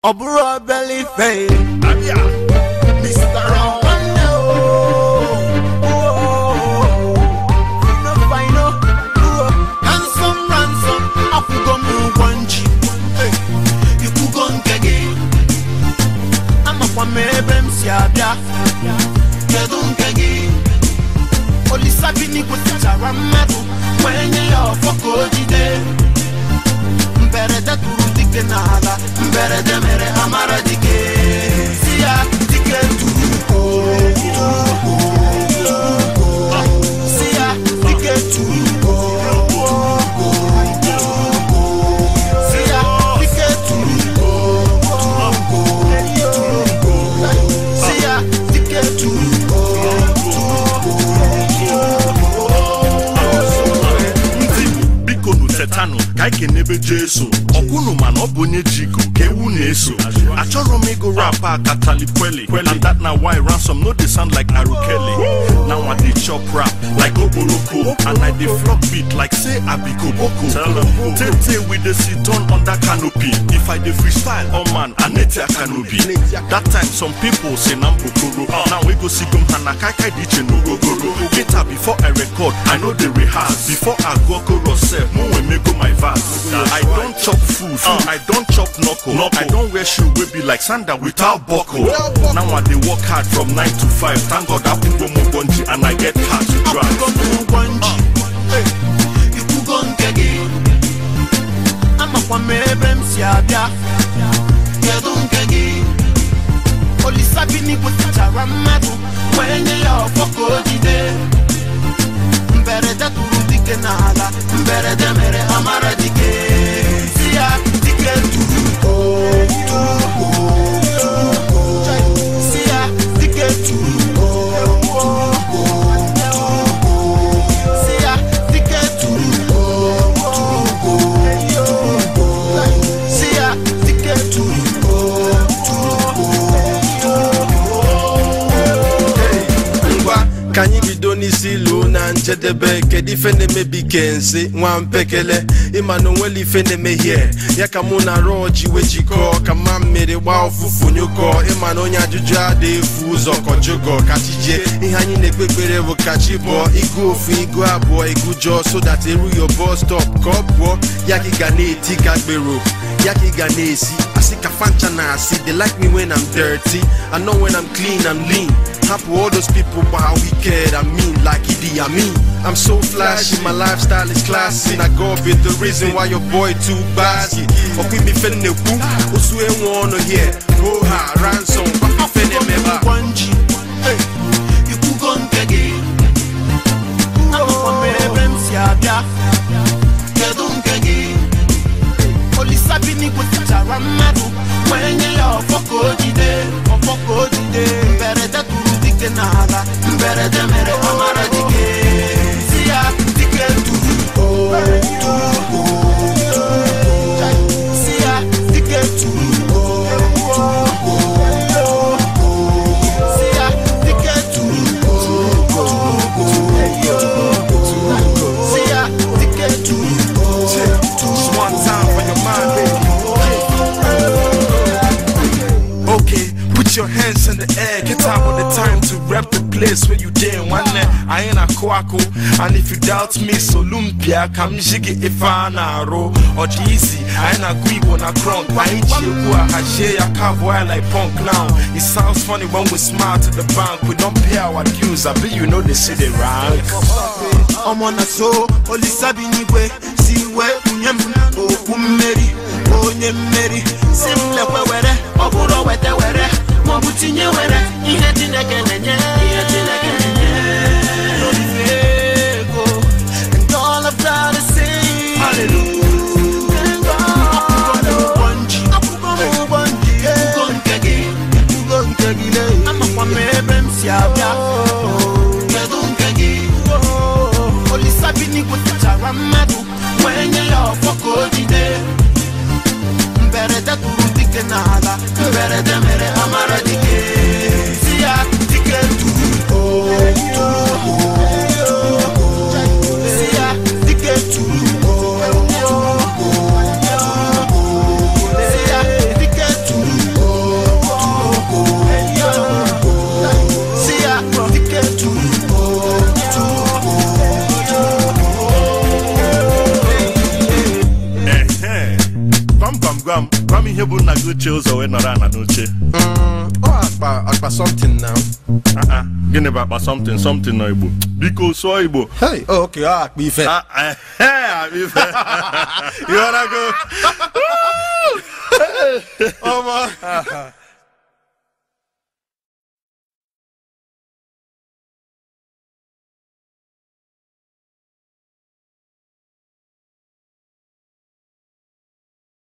ọ bụrụ obele ife Abịa. Mr. Nwanne o. Fino fino, uo. Ransom ransom, akwụgo m ụgwọ nji Hey, ikwugo nke gị amakwa m ebe m si abịa kedu nke gị olisa bi n'igwe tichara mmadụ wee nye ya ọfọ ka o jide mberede tụrụ dike n'ala mberede mere amara dike si ya dike tụrụ ugo tụrụ ugo, tụrụ ugo. si ya dike tụrụ ugo tụrụ ugo, tụrụ ugo. si ya dike tụrụ ugo tụrụ ugo, tụrụ ugo. si ya dike tụrụ ugo tụrụ ndị biko nu tetanụ ka anyị kenebe jesu ọkwụnụ mana ọ bụ onye ji iko ka ewu na-eso achọrọ m ịgụ rap a katalikweli and that na why ransom no dey sound like arukele now i dey chop rap like okporoko and i dey flop beat like say i be koboko tey we dey sit on under canopy if i dey freestyle oh man aneti akanobi that time some people say na mbokoro now we go sigom ha na kaikai dị iche n'ogogoro later before i record i no dey rehearse before i go chorus sef mo wey mego my verse i don chop food i don chop knuckle i don wear shoe wey be like sandal without buckle now i dey work hard from 9 to 5 thank god akwụkwọ m ụgwọ nji and i get car to drive akwụgo m ụgwọ nji Hey, ikwugo nke gị amakwa m ebe m si abịa kedu nke gị olisa bi n'igwe tichara mmadụ wee nye ya ọfọ ka o jide mberede tụrụ dike n'ala mberede mere amara dike si ya dike tụrụ ugo tụrụ ugo tụrụ ugo si ya dike tụrụ ugo tụrụ ugo si ya dike tụrụ ugo tụrụ ugo tụrụ ugo si ya dike tụrụ ugo tụrụ ngwa ka anyị bido n'isi ilu na njedebe kedu ife na-emebi kensi nwa mpekele ịma na onwere ife na-emehie ya ka mụ na rọji wee jikọọ ka mma mmiri gbaa ụfụfụ nyụkọ ịma na onye ajụjụ adị efu ụzọ kọjụgọ ka chi jie ihe anyị na-ekpe ekpere bụ ka chi bụọ igu ofu igu abụọ igu jọọ so that eru yo bus stop ka ọ pụọ ya ka ị ga na-eti ka gbero ya ka ị ga na-esi asị ka fancha na asị they like me when I'm dirty I know when I'm clean I'm lean Happy all those people but how wicked I mean like Idi Amin I'm so flashy my lifestyle is classy na God be the reason why your boy too basky ọkwa imi fe nnekwu osu enwe ọnụ here ho ha ransom gbapa fe na-emebe a. ụgwọ nji Hey, ikwugo nke gị amakwa m ebe m si abịa kedu nke gị olisa bi n'igwe tichara mmadụ wee nye ya ọfọ ka o jide ọfọ ka o jide mberede tụrụ dike n'ala mberede mere amara dike si ya dike tụrụ ugo tụrụ ugo tụrụ ugo si ya dike tụrụ ugo tụrụ ugo si ya dike tụrụ ugo tụrụ ugo si ya dike tụrụ ugo Just one time for your mind, baby. Okay, put your hands in the air. Get out with the time to rep the place where you did one day. I ain't a quacko. And if you doubt me, so lumpia, come jiggy if I naro. Or easy, I ain't a guibo na crunk. Why ain't you go a hashe a cowboy like punk now? It sounds funny when we smile to the bank. We don't pay our dues. I bet you know the city rank. ọmọ na so olisa bi n'igwe si wee kunye m okwu mmeri onye mmeri si m lekwe were ọ bụrụ weta were maọbụ tinye were ihe chineke na-enye ihe chineke na-enye n'olife ego and all of that is saying hallelujah Thank God. Akwụgo m ụgwọ nji. Akwụgo m ụgwọ nji. Ikwugo nke gị. Ikwugo nke gị lee. amakwa m ebe m si abịa kedu nke gị olisa bi n'igwe tichara mmadụ wee nye ya ọfọ ka o jide mberede tụrụ dike n'ala mberede mere amara dike si ya dike tụrụ ugo tụrụ ugo tụrụ ugo si ya dike tụrụ ugo tụrụ ugo tụrụ ugo si ya dike tụrụ uche ụzọ wee nọrọ ana n'oche Mm, ọ akpa akpa something now Ah, ah, gịnị bụ akpa something something nọ igbo biko sụọ igbo hey oh, okay ọ akpa ife Ah, eh, eh, akpa ife ịghọtago ọma